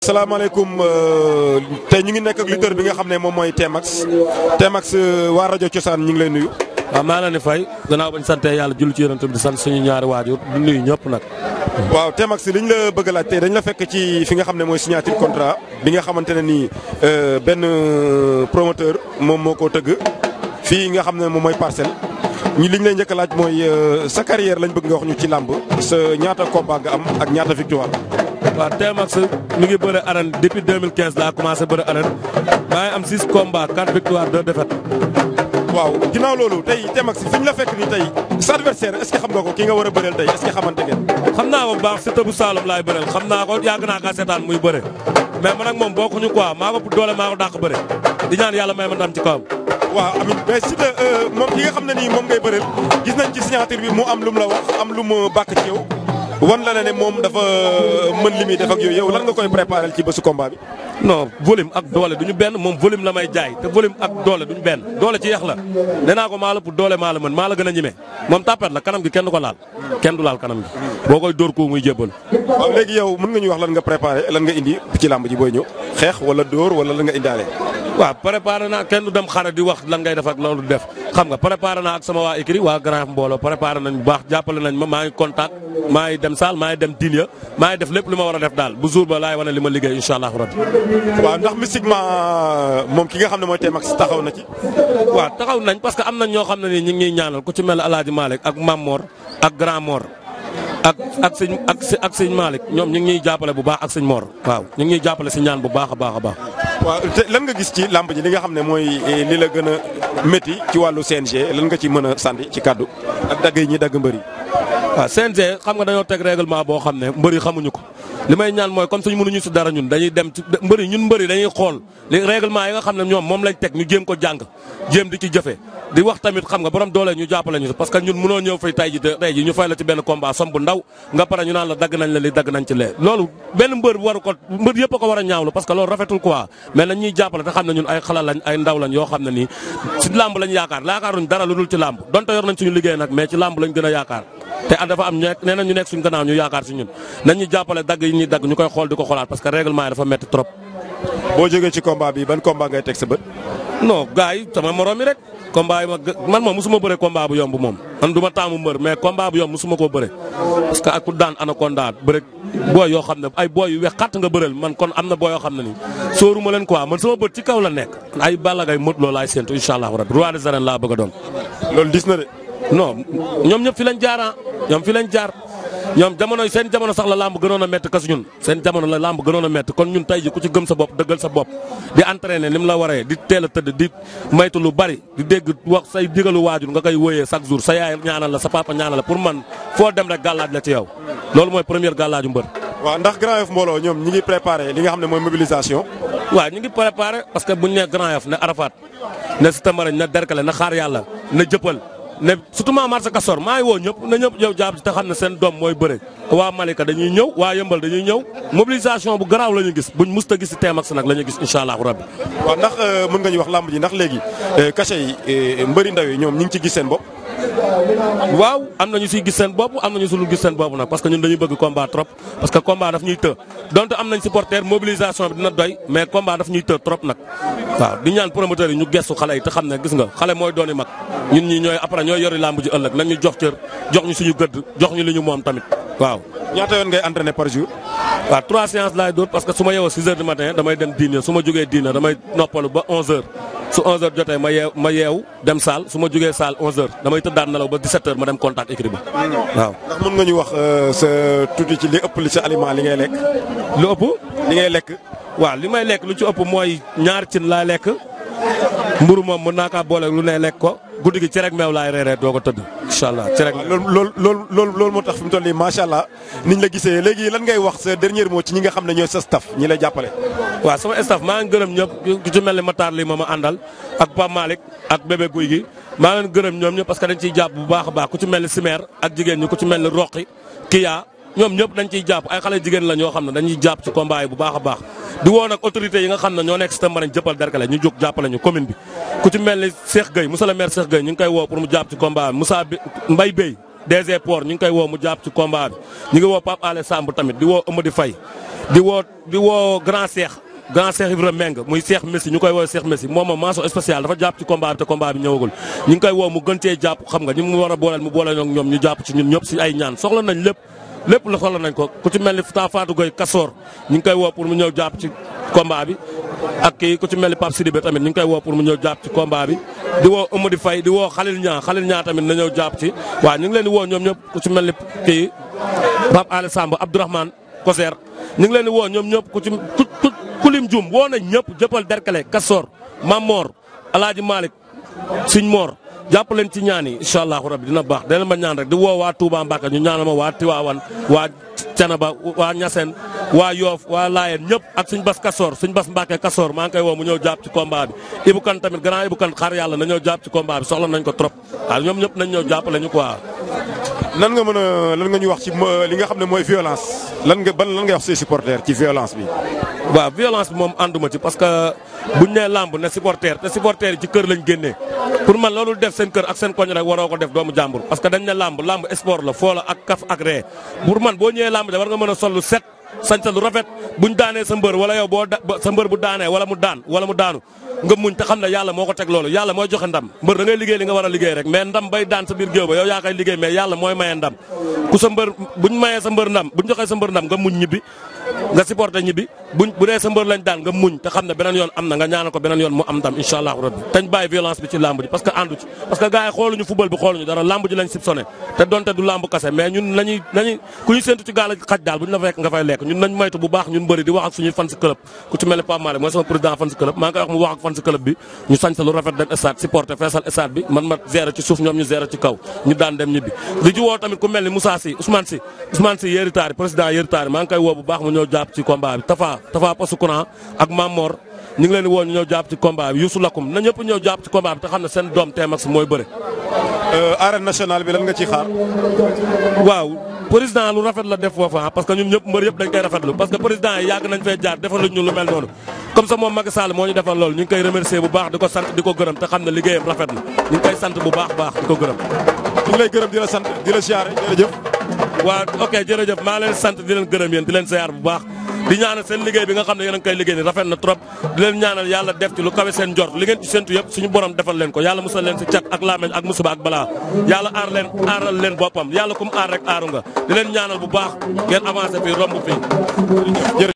salaamaaleykum tey ñu ngi nekk ak lutteur bi nga xam ne moom mooy Tmax Tmax waa rajo Cosaan ñu ngi lay nuyu. waaw maa la ni fay gannaaw bañ sante yàlla julli ci yonent bi di sant suñu ñaari waajur du nuyu ñëpp nag. waaw Tmax li ñu la bëgg a laaj tey dañ la fekk ci fi nga xam ne mooy signature contrat bi nga xamante ne nii benn promoteur moom moo ko tëgg fii nga xam ne moom mooy parcelle. ñi li ñu lay njëkk a laaj mooy sa carrière lañ bëgg nga wax ñu ci làmb sa ñaata combat nga am ak ñaata victoire. waaw Tmax mi ngi bëre arène depuis 2015 laa commencé bëre arène maa ngi am 6 combats 4 victoires 2 défaites. waaw ginnaaw loolu tey Tmax fi ñu la fekk nii tey sa adversaire est ce que xam nga ko ki nga war a bëreel tey est ce que xamante ngeen. xam naa ko bu baax Siteu bu Saloum laay bëreel xam naa ko yàgg naa kaa seetaan muy bëre mais man ak moom bokkuñu quoi maa ko doole maa ko dàq bëre di ñaan yàlla may ma ndam ci kawam. waaw amiin mais Siteu moom ki nga xam ne nii moom ngay bëreel gis nañ ci signature bi mu am lu mu la wax am lu mu bàkk ci yow wan la ne ne moom dafa mën li muy def ak yooyu yow lan nga koy préparé ci bésu combat bi. non volume ak doole du ñu benn moom volume la may jaay te volume ak doole du ñu benn doole ci yax la nee naa ko maa la pour doole maa la mën maa la gën a ñime moom tapet la kanam gi kenn du ko laal kenn du laal kanam gi boo koy dóor ko muy jébbal. waaw léegi yow mën nga ñu wax lan nga préparé lan nga indi ci làmb ji booy ñëw xeex wala dóor wala lan nga indaale. waaw préparé naa kenn du dem xare di wax lan ngay def ak loolu def xam nga préparé naa ak sama waa écrit waa grand mbooloo préparé nañ bu baax jàppale nañ ma maa ngi contact maa ngi dem saal maa ngi dem diin ya maa ngi def lépp li ma war a def daal bu jour ba laay wane li ma liggéey incha allah rabbi waaw ndax mystiquement moom ki nga xam ne mooy Tmax taxaw na ci. waaw taxaw nañ parce que am nañ ñoo xam ne nii ñu ngi ñuy ñaanal ku ci mel ne El Hadj Malick ak Mam Mor ak Grand Mor ak ak sëñ ak ak sëñ Malick ñoom ñu ngi ñuy jàppale bu baax ak sëñ Mor waaw ñu ngi ñuy jàppale si ñaan bu baax a baax a baax. waaw te lan nga gis ci làmb ji li nga xam ne mooy li la gën a métti ci wàllu CNG lan nga ci mën a sànni ci kàddu ak dagg yi ñuy dagg mbër yi. waaw CNG xam nga dañoo teg règlement boo xam ne mbër yi xamuñu ko li may ñaan mooy comme suñu mënuñu si dara ñun dañuy dem ci mbër yi ñun mbër yi dañuy xool li règlement yi nga xam ne ñoom moom lañ teg ñu jéem ko jàng jéem di ci jëfe di wax tamit xam nga borom doole ñu jàppale ñu parce que ñun mënoo ñëw fay tay ji tey ji ñu fay la ci benn combat som bu ndaw nga pare ñu naan la dagg nañ la li dagg nañ ci lee loolu benn mbër waru ko mbër yëpp a ko war a ñaawlu parce que loolu rafetul quoi mais nañ ñuy jàppale te xam ne ñun ay xala lañ ay ndaw lañ yoo xam ne nii ci làmb lañ yaakaar yaakaaruñ dara lu dul ci làmb donte yor nañ suñu liggéey nag mais ci làmb lañ gën a yaakaar te dafa am ñe nee na ñu nekk suñu gannaaw ñu yaakaar si ñun nañ ñu jàppale dagg yi ñuy dagg ñu koy xool di ko xoolaat parce que règlement yi dafa metti trop boo jógee ci combat bi ban combat ngay teg sa bët. non gars yi sama morom yi rek combat yi ma man moom musuma bëre combat bu yomb moom man du ma taamu mbër mais combat bu yomb musuma koo bëre parce que ak ku daan anaconda bëre booy yoo xam ne ay booy yu wex xatt nga bëreel man kon am na booy yoo xam ne nii sóoruma leen quoi man sama bët ci kaw la nekk ay Balla Gaye mot loo laay séentu incha allah rabbi roi des arènes laa bëgg a doon loolu dis na de. non ñoom ñëpp fi lañ jaar ñoom fi lañ jaar ñoom jamono seen jamono sax la lamb gënoon a métti kas ñun seen jamono la lamb gënoon a métti kon ñun tey ji ku ci gëm sa bopp dëggal sa bopp di entraîner ni mu la waree di teel a tëdd di maytu lu bari di dégg wax say digalu waajur nga koy wóyee chaque jour sa yaay ñaanal la sa papa ñaanal la pour man foo dem rek gàllaaj la ci yow loolu mooy première gàllaaju mbër waaw ndax Grand Yoff mbooloo ñoom ñi ngi préparé li nga xam ne mooy mobilisation. waaw ñu ngi préparé parce que buñ ne Grand Yoff ne Arafat ne Sitamarañ ne Derkale na xaar yàlla ne jëppal ne surtout maa marché Castor maa ngi woo ñëpp na ñëpp yow jàpp ci te xam ne seen doom mooy bëre waa Malika dañuy ñëw waa Yëmbal dañuy ñëw mobilisation bu garaaw la ñu gis buñ musta gis si Tmax nag la ñu gis incha allahu rabbi. waaw ndax mën nga ñu wax làmb ji ndax léegi cachet yi mbëri ndaw yi ñoom ñu ngi ci gis seen bopp. waaw am na ñu siy gis seen bopp am na ñu sulul gis seen bopp nag parce que ñun dañuy bëgg combat trop parce que combat daf ñuy të donte am nañ supporter mobilisation bi dina doy mais combat daf ñuy të trop nag waaw di ñaan promoteur yi ñu gestu xale yi te xam ne gis nga xale mooy dooni mag ñun ñi ñooy après ñooy yori làmb ji ëllëg nañ ñu jox cër jox ñu suñu gëdd jox ñu li ñu moom tamit waaw ñaata yoon ngay entraîner par jour. waaw trois séances laay dóor parce que su ma yeewoo 6 heures du matin damay dem dîner su ma jógee dîner damay noppalu ba 11 heures su 11 heures jotee ma yeew ma yeew dem saal su ma jógee saal 11 heures damay tëddaan nelaw ba 17 heures ma dem contact écrit ba waaw. ndax mën nga ñu wax sa tuuti ci li ëpp li sa aliment li ngay lekk. lu ëpp. li ngay lekk. waaw li may lekk lu ci ëpp mooy ñaar cin laay lekk mburu moom mën naa kaa boole lu ne lekk ko guddi gi cere ak meew laay reeree doo ko tëdd incha allah cere ak loolu loolu loolu loolu loolu moo tax fi mu toll nii macha allah niñ la gisee léegi lan ngay wax sa dernier mot ci ñi nga xam ne ñooy sa staff ñi lay jàppale. waaw sama staff maa ngi gërëm ñëpp ku ci mel ni Matar lii ma ma àndal ak Pape Malick ak bébé guy gi maa leen gërëm ñoom ñëpp parce que dañ ciy jàpp bu baax a baax ku ci mel ni Simer ak jigéen ñi ku ci mel ni Roqi Kiya ñoom ñëpp dañ ciy jàpp ay xale jigéen la ñoo xam ne dañuy jàpp ci combat yi bu baax a baax di woo nag autorité yi nga xam ne ñoo nekk si Tamba jëppal derkale ñu jóg jàppale ñu commune bi ku ci mel ni Cheikh Gueye monsieur le maire Cheikh Gueye ñu ngi koy woo pour mu jàpp ci combat bi Moussa Mbaye Bey DG Port ñu ngi koy woo mu jàpp ci combat bi ñu ngi woo Pape Alé Samb tamit di woo Amady Faye di woo di woo grand Cheikh grand Cheikh Ibrahima Meng muy Cheikh Messi ñu koy woo Cheikh Messi moom moom mention spéciale dafa jàpp ci combat bi te combat bi ñëwagul ñu ngi koy woo mu gën cee jàpp xam nga ñu mu war a booleel mu booleel ak ñoom ñu jàpp ci ñun ñëpp si ay ñaan soxla nañ lépp lépp la soxla nañ ko ku ci mel ni taa Fatou Gueye Kasoor ñu ngi koy woo pour mu ñëw jàpp ci combat bi ak kii ku ci mel ni Pape Sidibé tamit ñu ngi koy woo pour mu ñëw jàpp ci combat bi di woo Amady Faye di woo Khalil Niang Khalil Niang tamit na ñëw jàpp ci waaw ñu ngi leen di woo ñoom ñëpp ku ci mel ni kii Pape Alé Samb Abdourahmane Koser ñu ngi leen di woo ñoom ñëpp ku ci ku ku lim jum woo nañ ñëpp jëppal Derkale Kasoor Mamor Alaaji Malick Siñ Mor jàpp leen ci ñaan yi incha allahu rabbi dina baax dana ma ñaan rek di woo waa Touba Mbacke ñu ñaanal ma waa Tiwaawan waa Canaba waa Ñaseen waa Yoof waa Laayeen ñëpp ak suñ bas Kasoor suñ bas Mbacke Kasoor maa ngi koy woo mu ñëw jàpp ci combat bi Ibou Kane tamit grand Ibou Kane xaar yàlla na ñëw jàpp ci combat bi soxla nañ ko trop waaw ñoom ñëpp nañ ñëw jàppale ñu quoi. lan nga mën a lan nga ñu wax ci li nga xam ne mooy violence lan nga ban lan nga wax say supporters ci violence bi. waaw violence bi moom ànduma ci parce que buñ nee làmb ne supporter te supporter yi ci kër lañ génnee pour man loolu def seen kër ak seen koñ rek waroo ko def doomu jàmbur parce que dañ ne làmb làmb sport la foo la ak kaf ak ree pour man boo ñëwee làmb da war nga mën a sol lu set sañta lu rafet buñ daanee sa mbër wala yow boo sa mbër bu daanee wala mu daan wala mu daanu nga muñ te xam ne yàlla moo ko teg loolu yàlla mooy joxe ndam mbër da ngay liggéey li nga war a liggéey rek mais ndam bay daan sa biir géew ba yow yaa koy liggéey mais yàlla mooy maye ndam ku sa mbër buñ mayee sa mbër ndam buñ joxee sa mbër ndam nga muñ ñibbi nga supporté ñibbi buñ bu dee sa mbër lañ daan nga muñ te xam ne beneen yoon am na nga ñaanal ko beneen yoon mu am ndam incha allahu rabbi tañ bàyyi violence bi ci lamb ji parce que àndu ci parce que gars yi xooluñu football bi xooluñu dara lamb ji lañ sib sonné te donte du lamb kase mais ñun nañuy nañuy ku ñu séntu ci gaal xaj daal bu ñu la fekk nga fay lekk ñun nañ moytu bu baax ñun bëri di wax ak suñuy fan si club ku ci mel ne Pape Malick mooy sama président fan si club maa ngi koy wax mu wax ak fan si club bi ñu sañ sa lu rafet dem stade supporté feesal stade bi man ma gérer ci suuf ñoom ñu gérer ci kaw ñu daan dem ñibbi di ci woo tamit ku mel ni Moussa Sy Ousmane Sy Ousmane Sy yéeri taari président yéeri taari maa ngi koy woo bu baax mu ñëw jàpp ci combat bi Tafa Tafa Poste Courant ak Mamor ñu ngi leen di woo ñu ñëw jàpp ci combat bi Youssou Lakoum na ñëpp ñëw jàpp ci combat bi te xam ne seen doom Tmax mooy bëre. arène nationale bi lan nga ciy xaar. waaw président lu rafet la def foofu parce que ñun ñëpp mbër yëpp dañ koy rafetlu parce que président yi yàgg nañ fee jaar defaluñ ñu lu mel noonu comme ça moom Macky Sall moo ñu defal loolu ñu ngi koy remercier bu baax di ko sant di ko gërëm te xam ne liggéeyam rafet na ñu ngi koy sant bu baax baax di ko gërëm. ñu ngi lay gërëm di la sant di la siyaare jërëjëf. waaw ok jërëjëf maa leen sant di leen gërëm yéen di leen siyaar bu baax di ñaanal seen liggéey bi nga xam ne yéen a ngi koy liggéey ni rafet na trop di leen ñaanal yàlla def ci lu kawe seen njort li ngeen ci séntu yëpp suñu borom defal leen ko yàlla musal leen si cat ak laameñ ak musiba ak balaa yàlla aar leen aaral leen boppam yàlla kum aar rek aaru nga di leen ñaanal bu baax ngeen avancé fii romb fii